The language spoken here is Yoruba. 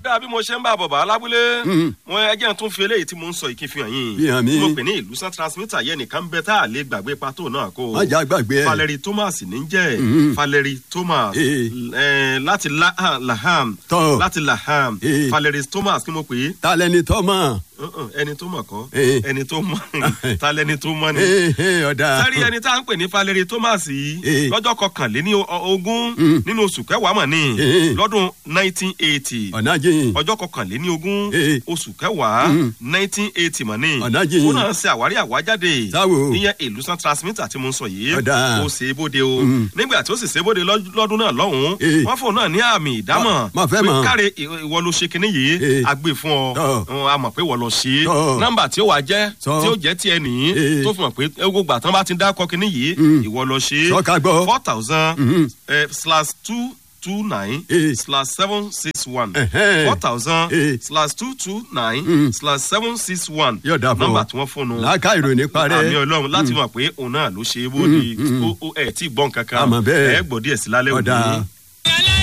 ọ̀dà bí mo ṣe ń bá bọ̀ bá lábúlé Mm. mo ẹjẹ́ tún fi eléyìí tí mo ń sọ ìkí fi hàn yín Fi hàn mí. mo pè ní ìlú san transmitter yẹn nìkan bẹ tá a lè gbàgbé pàtó náà kó má jà gbàgbé ẹ. Valerie Thomas ní jẹ́ Mm. Valerie Thomas Eh. eh, láti La- Laham Tọ́. láti Laham Eh. Valerie Thomas kí mo pè é ta lẹni tọ́ mọ̀. Uh-uh, ẹni tó mọ̀ kọ́ Eh. ẹni tó mọ̀ ta lẹ́ni tó mọ̀ ni Ee, ee, ọ̀dà. sẹ́rí ẹni tá à ń pè ní Valerie Thomas yìí Eh. lọ́jọ́ kọkànléní o- ogún Mm. nínú oṣù kẹwàá mọ̀ ní Eh. lọ́dún nineteen eighty ọ̀nà jìn. ọjọ́ kọkànléní ogún Eh. oṣù kẹwàá Mm. nineteen eighty mọ̀ ní Ọ̀nà jìn. ó náà ṣe àwárí àwájáde Sáwo. ìyẹn ìlúsàn transmitter tí mo ń sọ yìí Ọ̀dà. ó ṣe é bóde o Mm. nígbà tí ó sì ṣe é bóde lọ́- lọ́dún náà lọ́hùn-ún Eh. wọ́n fóun náà ní àmì ìdámọ̀ Má- má fẹ́ mọ̀. káre ì- ìwọ ló ṣe kinní yìí Eh. a gbé fún ọ Tọ́. Ọ̀, a mọ̀ pé ìwọ lọ ṣe é Tọ́. nọ́mbà tí ó wà jẹ́ Sọ. tí ó jẹ́ tiẹ̀ nìyí Eh. tó fi hàn pé gbogbo àtàn bá ti dákọ̀ kinní yìí Mm. ìwọ lọ ṣe é Sọ ká gbọ́. four thousand Mhm. slash two two nine Eh. slash seven six one Ẹ̀hẹ́n. four thousand Eh. slash two two nine Mm. slash seven six one Yóò dà fún ọ. nọ́mbà tí wọ́n fún un làákà ìròyìn parẹ́. àmì ọlọ́run láti mọ̀ pé òun náà ló ṣe é bóde Mm, mm. ó ó ẹ̀ tí ì gbọ́n kankan Àmọ́ bẹ́ẹ̀. ẹ̀ gbọ́ díẹ̀ sí lálẹ́ ọ̀dà. òní.